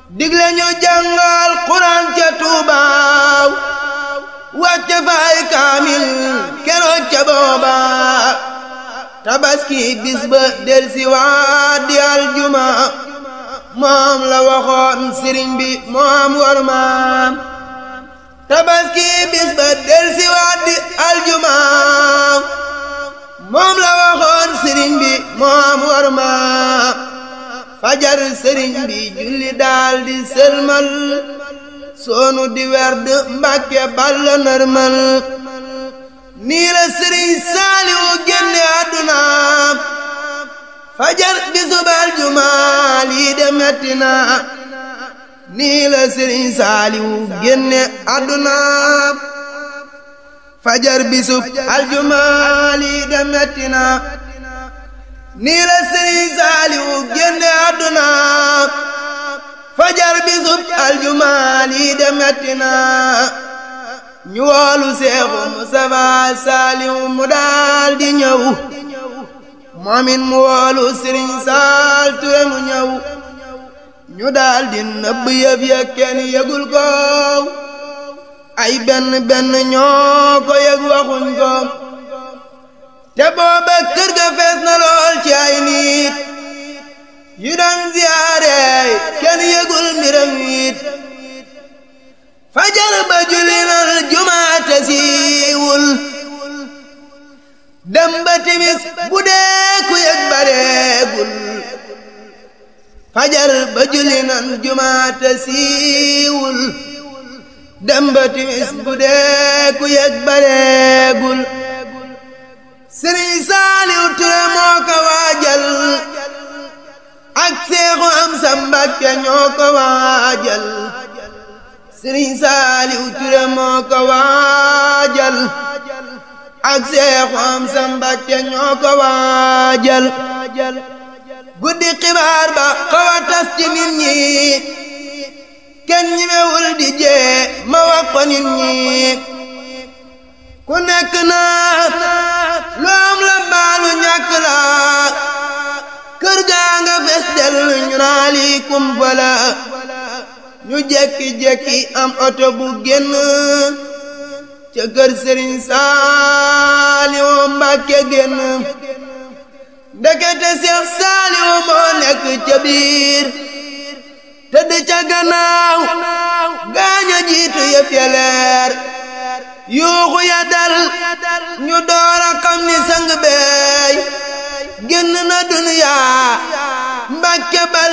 digle ñu jàngal Quraan ca Tuubaaw wàcce fay kaamil keroog ca booba tabaski bis ba del si waat di aljuma moom la waxoon sëriñ bi moom war maam tabaski bis ba del si waat di aljuma moom la waxoon sëriñ bi moom war maam fajar sëriñ bi julli daal di sëlmal soonu di werd mbàkke balla nërmal nii la sëriñ saaliwu génne àdduna fajar bisub aljuma lii de metti na nii la sëriñ saaliwu génne àdduna fajar bisub aljuma lii de metti na nii la sëriñ saaliwu génne àdduna fajar bisub aljuma lii de metti na ñu woolu seexu Mustafa saaliwu mu daal di ñëw moomin mu woolu sëriñ saal ture mu ñëw ñu daal di nëbb yëf ya kenn yëgul ko ay benn benn ñoo ko yëg waxuñ ko te booba kër ga fees na lool ci ay nit yu daan ziyaare kenn yëgul mbiram it fajar ba julli nal jumaate siiwul dem ba timis bu dee ku yëg bareegul fajar ba julli nal jumaate siiwul dem ba timis bu dee ku yëg bareegul sëriñ Saaliw Ture moo ko waajal ak seexu am sa Mbàkke ñoo ko waajal sëriñ Saaliw Ture moo ko waajal ak seexu am sa Mbàkke ñoo ko waajal guddi xibaar ba xaw a tas ci nit ñi kenn ñemewul di jee ma wax ko nit ñi ku nekk naa lu am la baalu ñàkk la kër gaa nga fes del ñu naa lii kumpa la ñu jekki-jekki am oto bu génn ca kër sëriñ Saaliwu Mbàkke génn ndekete Seex Saaliwu moo nekk ca biir tëdd ca gannaaw gaaña jiitu yëf ya leer yuuxu ya dal ñu door a xam ni sang beey génn na duniyaa Mbàkke bal